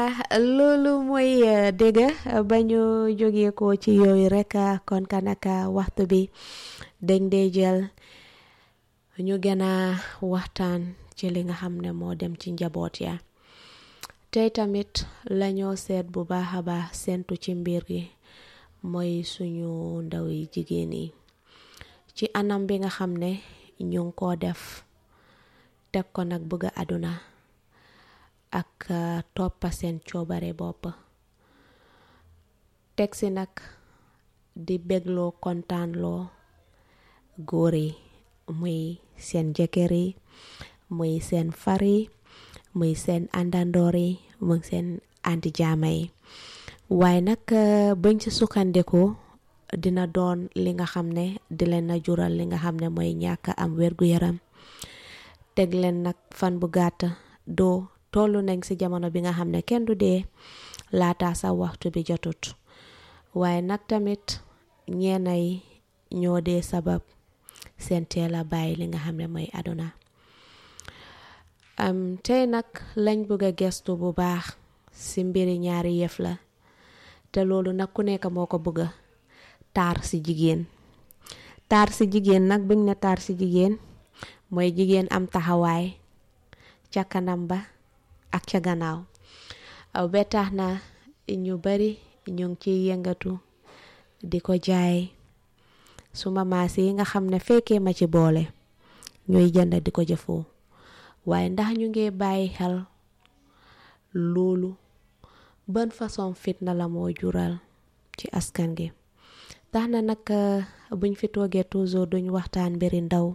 loolu mooy dégg ba ñu jógee ko ci yooyu rek kon kanaka waxtu bi dañ dee jël ñu gën a waxtaan ci li nga xam ne moo dem ci njaboot ya tey tamit lañoo seet bu baax a baax sentu ci mbir gi mooy suñu ndaw yi jigéen yi ci anam bi nga xam ne ñu ngi koo def teg ko nag bëgg a àdduna ak toppa seen coobare bopp teg si nag di bégloo kontaanloo góor yi muy seen jëkkër yi muy seen far yi muy seen àndandoor yi muy seen àndi jaama yi waaye nag bañ ci sukkandiku dina doon li nga xam ne di leen na jural li nga xam ne mooy ñàkk am wér-gu-yaram teg leen nag fan bu gàtt doo tollu nañ ci jamono bi nga xam ne kenn du dee laata sa waxtu bi jotut waaye nag tamit ñeena yi ñoo dee sabab seen teel a bàyyi li nga xam ne mooy àdduna am tey nag lañ bëgg a gestu bu baax ci mbiri ñaari yëf la te loolu nag ku nekk moo ko bëgga taar ci jigéen taar ci jigéen nag buñ ne taar ci jigéen mooy jigéen am taxawaay ca kanam ba ak ca gannaaw ba tax na ñu bari ñu ngi ciy yëngatu di ko jaay suma maas yi nga xam ne fekkee ma ci boole ñuy jënd di ko jëfoo waaye ndax ñu ngi bàyyi xel loolu ban façon fitna la moo jural ci askan gi tax na nag buñ fi toogee toujours duñ waxtaan mbiri ndaw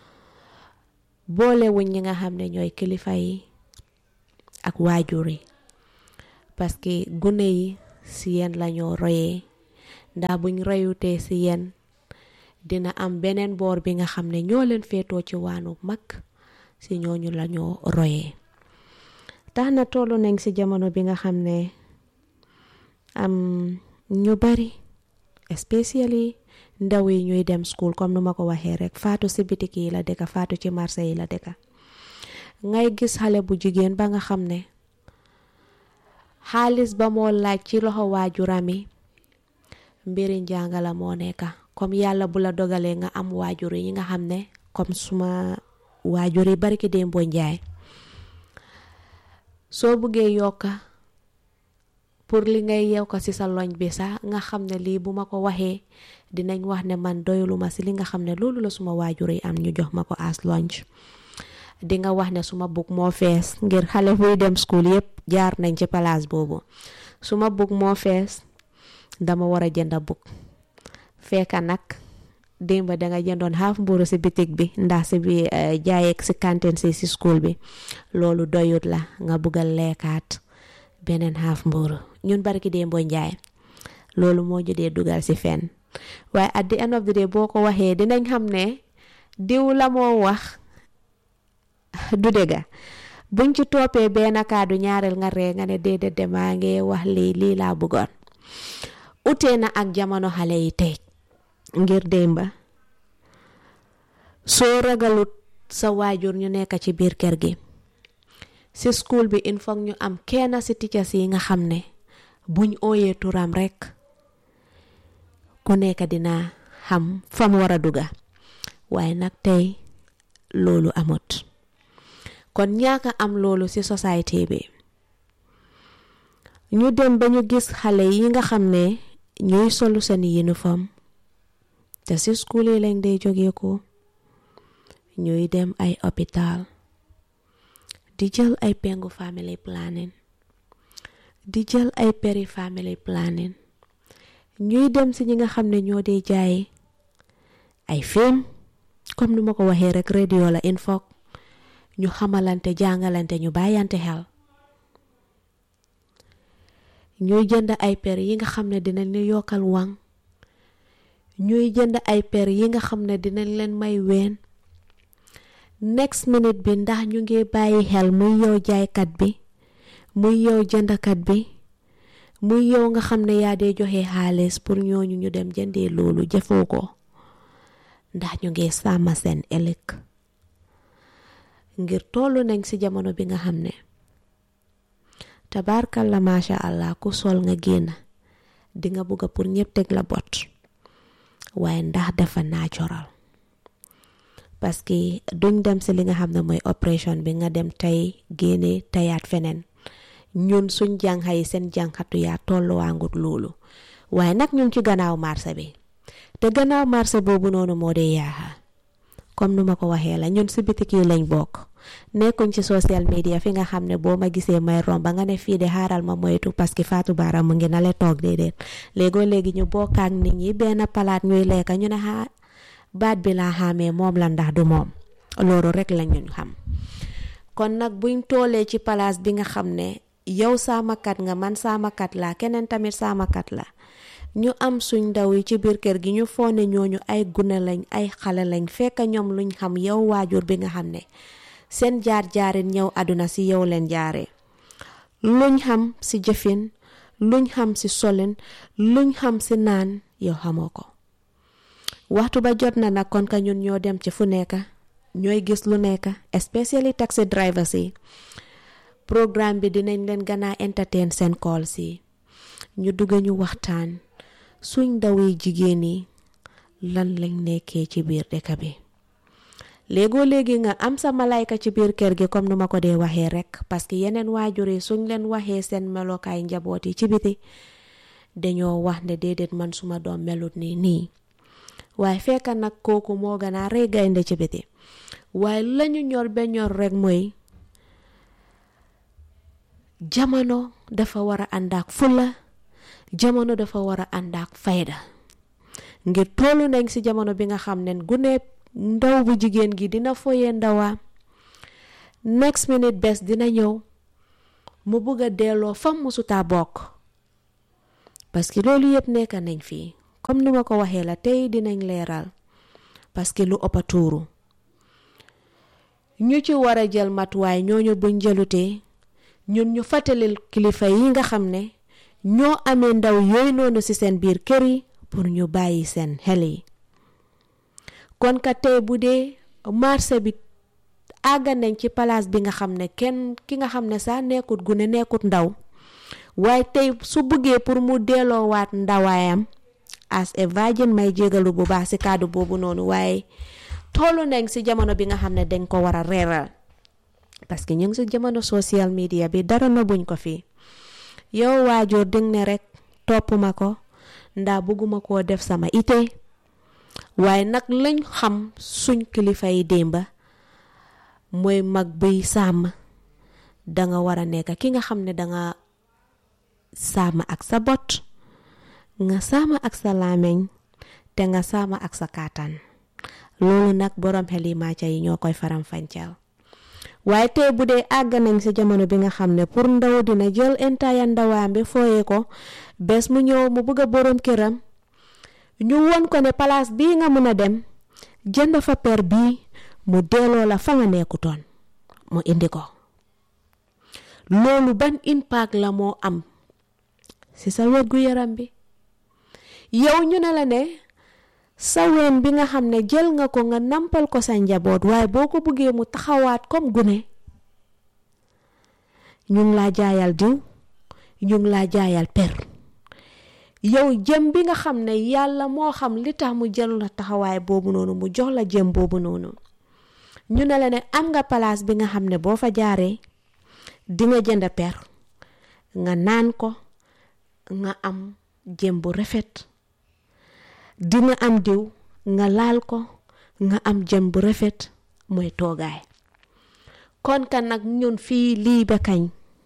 boole wuñ ñi nga xam ne ñooy kilifa yi ak waajur yi parce que gune yi si yéen lañoo royee ndax buñ royutee si yéen dina am beneen boor bi nga xam ne ñoo leen féetoo ci waanu mag si ñooñu lañoo royee tax na tollu nañ si jamono bi nga xam ne am ñu bari especially ndaw yi ñuy dem school comme nu ma ko waxee rek faatu si bitik yi la dëkka faatu ci marché yi la dëkka ngay gis xale bu jigéen ba nga xam ne xaalis ba moo laaj ci loxo waajuram yi mbiri njàngala moo nekka comme yàlla bu la dogalee nga am waajur yi nga xam ne comme suma waajur yi bari ki démboo njaay soo buggee yokka pour li ngay yew ko ci sa loñ bi sax nga xam ne lii bu ma ko waxee dinañ wax ne man doyuluma ci li nga xam ne loolu la suma waajur yi am ñu jox ma ko as lunch di nga wax ne suma bug moo fees ngir xale buy dem school yépp jaar nañ ci palaas boobu suma bug moo fees dama war a jënda bug fekka nag démba danga jëndoon xaaf mburu ci bitig bi ndax ci bi jaayeeg ci kantin si ci school bi loolu doyut la nga buggal lekkaat beneen xaaf mburu ñun barki démboo njaay loolu moo jëdee dugal ci fenn waaye at the end of the day boo ko waxee dinañ xam ne diw la moo wax du dëgga buñ ci toppee benn kaadu ñaareel nga ree nga ne déedéet de maa ngi wax lii lii laa bëggoon utee na ak jamono xale yi tey ngir démba soo ragalut sa waajur ñu nekk ci biir kër gi ci school bi il faut ñu am kenn ci teachers yi nga xam ne buñ ooyee turam rekk ku nekk dina xam fam war a dugga waaye nag tey loolu amut kon ñaaka am loolu ci société bi ñu dem ba ñu gis xale yi nga xam ne ñuy solu seen uniforme te ci school yi lañ dee jógee ko ñuy dem ay hôpital di jël ay pengu family planning di jël ay peri family planning ñuy dem ci ñi nga xam ne ñoo dee jaay ay film comme nu ma ko waxee rek radio la info ñu xamalante jàngalante ñu bàyyante xel ñuy jënd ay per yi nga xam ne dinañ leen yokkal wang ñuy jënd ay per yi nga xam ne dinañ leen may ween next minute bi ndax ñu ngi bàyyi xel muy yow jaaykat bi muy yow jëndkat bi muy yow nga xam ne yaa dee joxe xaalis pour ñooñu ñu dem jëndee loolu jëfoo ko ndax ñu ngi sàmm seen ëllëg ngir tollu nañ ci jamono bi nga xam ne tabaarkalla macha allah ku sol nga génn di nga bëgg pour ñëpp teg la bot waaye ndax dafa natural parce que duñ dem si li nga xam ne mooy opération bi nga dem tey génne tayaat feneen ñun suñ jànxa yi seen jànxatu yaa tolluwaangut loolu waaye nag ñun ci gannaaw marché bi te gannaaw marché boobu noonu moo dee yaaxa comme nu ma ko waxee la ñun si bitik yi lañ bokk nekkuñ ci social media fi nga xam ne boo ma gisee may romba nga ne fii de xaaral ma moytu parce que Fatou Bara mu ngi na le toog déedéet léegoo léegi ñu bokkaak nit ñi benn palaat ñuy lekka ñu ne xaa baat bi laa xamee moom la ndax du moom loolu rek la ñu xam kon nag buñ toolee ci palaas bi nga xam ne yow saamakat nga man saamakat la keneen tamit saamakat la ñu am suñ ndaw yi ci biir kër gi ñu foone ñooñu ay gune lañ ay xale lañ fekk ñoom luñ xam yow waajur bi nga xam ne seen jaar jaarin ñëw àdduna si yow leen jaaree luñ xam si jëfin luñ xam si solin luñ xam si naan yow xamoo ko waxtu ba jot na nag kon ka ñun ñoo dem ci fu nekk ñooy gis lu nekk especially taxi drivers yi programme bi dinañ leen gën a entertain seen call si ñu dugg ñu waxtaan suñ ndaw yi jigéen yi lan lañ nekkee ci biir dëkk bi léegoo léegi nga am sa malayka ci biir kër gi comme nu ma ko dee waxee rek parce que yeneen waajur yi suñ leen waxee seen melokaay njaboot yi ci biti dañoo wax ne déedéet man suma doom melut nii nii waaye fekk nag kooku moo gën a rëy gaynde ci biti waaye lañu ñor ba ñor rek mooy jamono dafa war a ànd ak fulla jamono dafa war a ànd ak fayda ngir tollu nañ ci jamono bi nga xam ne gune ndaw bu jigéen gi dina foyee ndawa next minute bés dina ñëw mu bëgg a delloo fam musuta bokk parce que loolu yëpp nekk nañ fii comme nu ma ko waxee la tey dinañ leeral parce que lu ëppa tuuru ñu ci war a jël matuwaay ñooñu buñ jëlutee ñun ñu fàttalil kilifa yi nga xam ne ñoo amee ndaw yooyu noonu ci seen biir kër yi pour ñu bàyyi seen xel yi kon ka tey bu dee marché bi àgga nañ ci palaas bi nga xam ne kenn ki nga xam ne sax nekkut gune nekkut ndaw waaye tey su bëggee pour mu delloowaat ndawaayam as a virgin may jégalu bu baax ci kàddu boobu noonu waaye tollu nañ ci jamono bi nga xam ne dañ ko war a reeral parce que ñu ngi ci jamono social media bi dara na buñ ko fii yow waajur ding ne rek topp ma ko ndaa bëgguma koo def sama ite waaye nag lañ xam suñ kilifa yi démba mooy mag buy sàmm danga war a nekk ki nga xam ne danga sàmm ak sa bot nga sàmm ak sa làmmiñ te nga sàmm ak sa kàttan loolu nag boroom xel yi màcca yi ñoo koy faram fàncal waaye tey bu dee àgg nañ ci jamono bi nga xam ne pour ndaw dina jël entire ndawaam bi fooyee ko bés mu ñëw mu bëgg a boroom këram ñu won ko ne palaas bii nga mën a dem jënd fa per bii mu delloo la fa nga nekkutoon mu indi ko loolu ban impact la moo am ci sa wérgu yaram bi yow ñu ne la ne sa ween bi nga xam ne jël nga ko nga nampal ko sa njaboot waaye boo ko bëggee mu taxawaat comme gune ñu ngi laa jaayal diw ñu ngi laa jaayal per yow jëm bi nga xam ne yàlla moo xam li tax mu jël la taxawaay boobu noonu mu jox la jëm boobu noonu ñu ne la ne am nga palaas bi nga xam ne boo fa jaaree di nga jënd per nga naan ko nga am jëm bu rafet dina am diw nga laal ko nga am jëm bu rafet mooy toogaay kon kan nag ñun fii lii ba kañ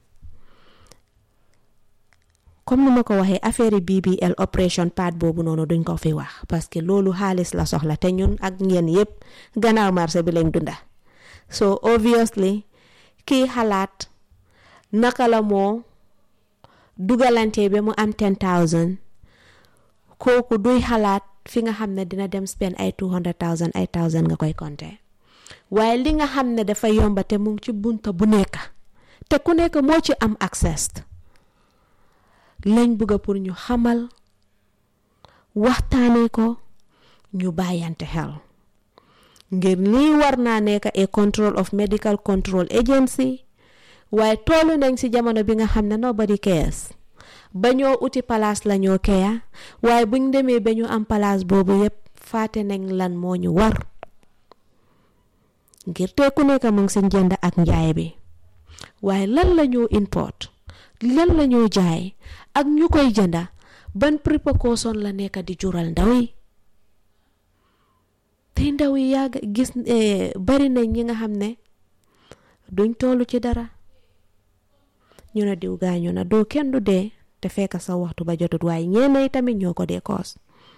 comme nu ma ko waxee affaire BBL opération part boobu noonu duñ ko fi wax parce que loolu xaalis la soxla te ñun ak ngeen yépp gannaaw marché bi lañ dunda so obviously kii xalaat naka la moo dugalante ba mu am 10000 kooku duy xalaat fi nga xam ne dina dem spend ay 200000 ay 1000 nga koy compter waaye li nga xam ne dafa yomba te mu ngi ci bunta bu nekk te ku nekk moo ci am access lañ bëgg pour ñu xamal waxtaanee ko ñu bàyyante xel ngir lii war naa nekk a control of medical control agency waaye toolu nañ ci jamono bi nga xam ne nobody cares ba ñoo uti palaas la ñoo keya waaye buñ demee ba ñu am palaas boobu yépp faate nañ lan moo ñu war ngir te ku nekk mu ngi si njënd ak njaay bi waaye lan la ñoo import lan la ñoo jaay ak ñu koy jënda ban précaution la nekk di jural ndaw yi te ndaw yi yàgg gis bari nañ ñi nga xam ne duñ tollu ci dara ñu ne diw gaañu na doo kenn du dee te fekk sa waxtu ba jotut waaye ñeena yi tamit ñoo ko dee koos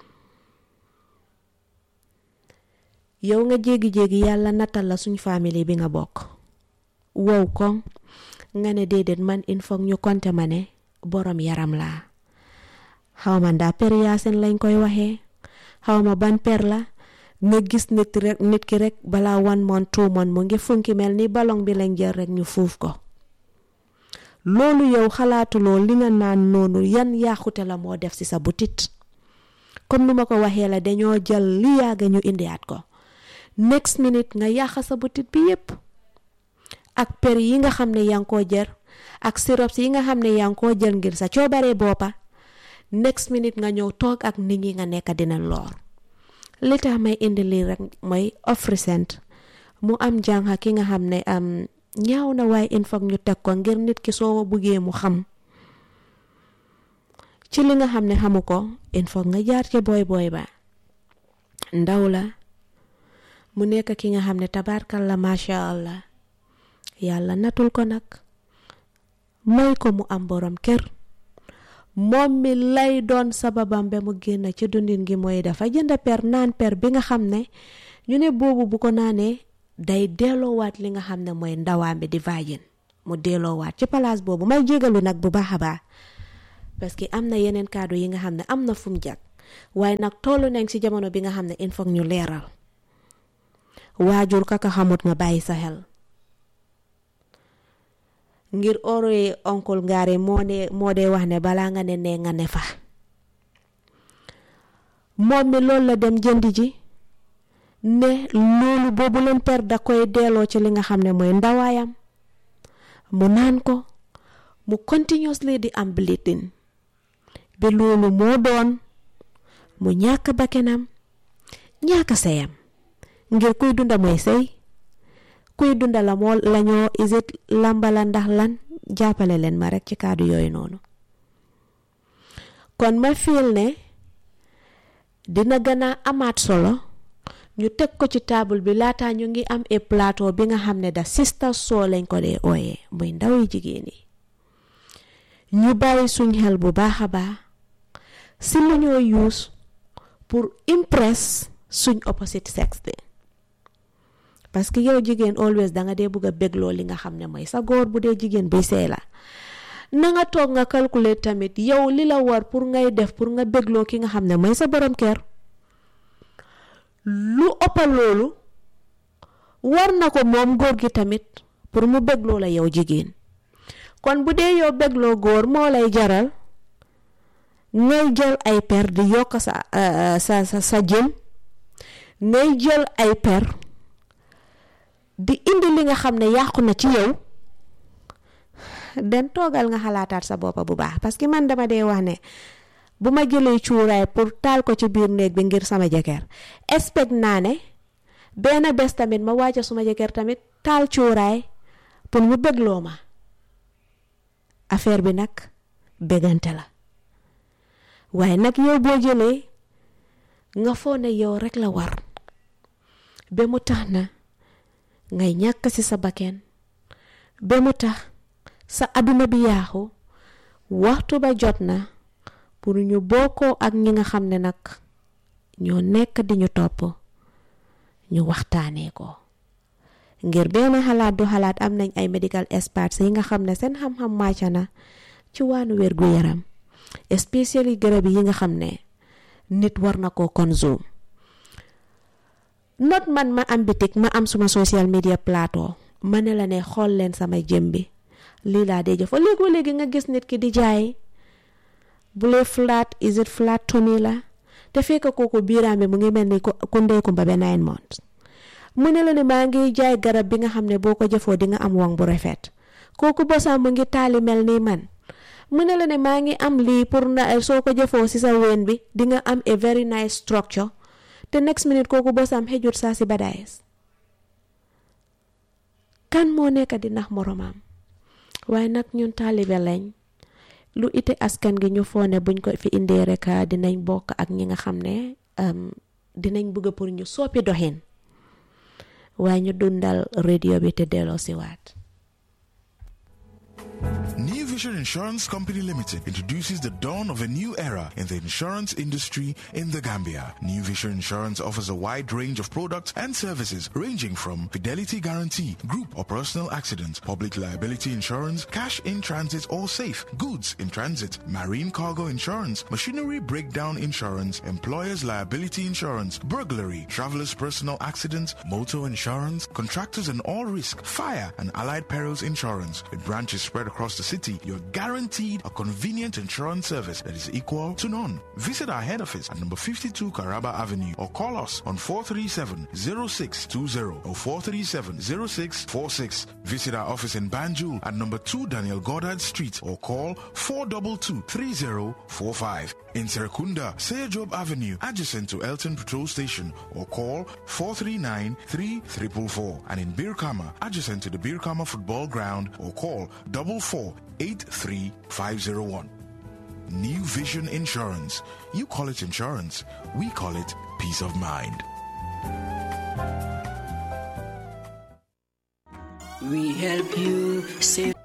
yow nga jéegi-jéegi yàlla nattal la suñ famille bi nga bokk wow koŋ nga ne déedéet man il faut ñu konte ma ne borom yaram laa xawma ndaa per yaasin lañ koy waxee xawma ban per la nga gis nit rek nit ki rek balaa one month two month mu ngi funki mel ni ballon bi lañ jël rek ñu fuuf ko loolu yow xalaatuloo li nga naan noonu yan yaaxute la moo def ci sa butit comme nu ma ko waxee la dañoo jël li yàgga ñu indiwaat ko next minute nga yàq sa butit bi yépp ak per yi nga xam ne yaa ngi koo jër ak syrups yi nga xam ne yaa ngi koo jël ngir sa coobaree boppa next minute nga ñëw toog ak nit ñi nga nekk dina loor li tax may indi lii rek mooy offrisent mu am jànqa ki nga xam ne am ñaaw na waaye il faut ñu teg ko ngir nit ki soo buggee mu xam ci li nga xam ne xamu ko il faut nga jaar ci booy booy ba ndaw la mu nekk ki nga xam ne tabarkal la macha allah yàlla natul ko nag may ko mu am borom kër moom mi lay doon sababam ba mu génn ci dundin gi mooy dafa jënd per naan per bi nga xam ne ñu ne boobu bu ko naanee day delloowaat li nga xam ne mooy ndawaam bi di vagin mu delloowaat ci palaas boobu may jégalu nag bu baax a baax parce que am na yeneen kàddu yi nga xam ne am na fu mu jag waaye nag tollu nañ ci jamono bi nga xam ne il faut ñu leeral waajur kaka xamut nga bàyyi sa xel ngir oroye oncle ngaare moo ne moo dee wax ne balaa nga ne nee nga ne fa moom mi loolu la dem jëndi ji ne loolu boobu leen per da koy delloo ci li nga xam ne mooy ndawaayam mu naan ko mu continuously di am bleeding bi loolu moo doon mu ñàkk bakkenam ñàkk seyam ngir kuy dunda mooy sëy kuy dunda la moo lañoo isit lambala ndax lan jàppale leen ma rekk ci kàddu yooyu noonu kon ma fiil ne dina gën a amaat solo ñu teg ko ci table bi laata ñu ngi am e plateau bi nga xam ne da sister soo lañ ko dee ooyee muy ndaw yi jigéen yi ñu bàyyi suñ xel bu baax a baax si lu ñoo use pour impress suñ opposite sex bi parce que yow jigéen always da nga dee bëgg a bégloo li nga xam ne mooy sa góor bu dee jigéen buy seey la na nga toog nga calculer tamit yow li la war pour ngay def pour nga bégloo ki nga xam ne mooy sa borom kër lu ëppa loolu war na ko moom góor gi tamit pour mu bégloo la yow jigéen kon bu dee yow bégloo góor moo lay jaral ngay jël ay per di yokk sa sa sa sa jën ngay jël ay per di indi li nga xam ne yàqu na ci yow den toogal nga xalaataat sa boppa bu baax parce que man dama dee wax ne bu ma jëlee cuuraay pour taal ko ci biir néeg bi ngir sama jëkkër expect naa ne benn bés tamit ma wàcce suma jëkkër tamit taal cuuraay pour mu bégloo ma affaire bi nag bégante la waaye nag yow boo jëlee nga foo ne yow rek la war ba mu tax na ngay ñàkk ci sa bakken ba mu tax sa aduna bi yaaxu waxtu ba jot na pour ñu bokkoo ak ñi nga xam ne nag ñoo nekk di ñu topp ñu waxtaanee ko ngir benn xalaat du xalaat am nañ ay medical experts yi nga xam ne seen xam-xam màcc na ci waanu wér gu yaram especially garab yi nga xam ne nit war na koo consume not man ma am bitik ma am suma social media plateau ma ne la ne xool leen sama jëm bi lii laa dee jëfoo léegoo léegi nga gis nit ki di jaay bu lee flat is it flat tummy la te fekk kooku biiraam bi mu ngi mel ni ku ndey kumba ba nine months mu ne la ne maa ngi jaay garab bi nga xam ne boo ko jëfoo di nga am wang bu rafet kooku bosam mu ngi taali mel nii man mu ne la ne maa ngi am lii pour na soo ko jëfoo si sa ween bi di nga am a very nice structure te next minute kooku bosam xejut saa si badaayes kan moo nekk di nax moromam waaye nag ñun taalibe lañ lu ite askan gi ñu foone buñ ko fi indee rek dinañ bokk ak ñi nga xam ne dinañ bëgg pour ñu soppi doxin waaye ñu dundal radio bi te delloo si waat New Vision Insurance Company Limited introduces the dawn of a new era in the insurance industry in the Gambia. New Vision Insurance offers a wide range of products and services ranging from fidelity guarantee, group or personal accident, public liability insurance, cash in transit or safe, goods in transit, marine cargo insurance, machinery breakdown insurance, employer's liability insurance, burglary, traveler's personal accident, motor insurance, contractors and all risk, fire and allied perils insurance. With branches spread across the city, you're guaranteed a convenient insurance service that is equal to none. Visit our head office at number 52 Caraba Avenue or call us on 437-0620 or 437-0646. Visit our office in Banjul at number 2 Daniel Goddard Street or call 422-3045. In Serekunda, Job Avenue, adjacent to Elton Patrol Station or call 439-3444. And in Birkama, adjacent to the Birkama Football Ground or call 4483501. New Vision Insurance. You call it insurance. We call it peace of mind. We help you save.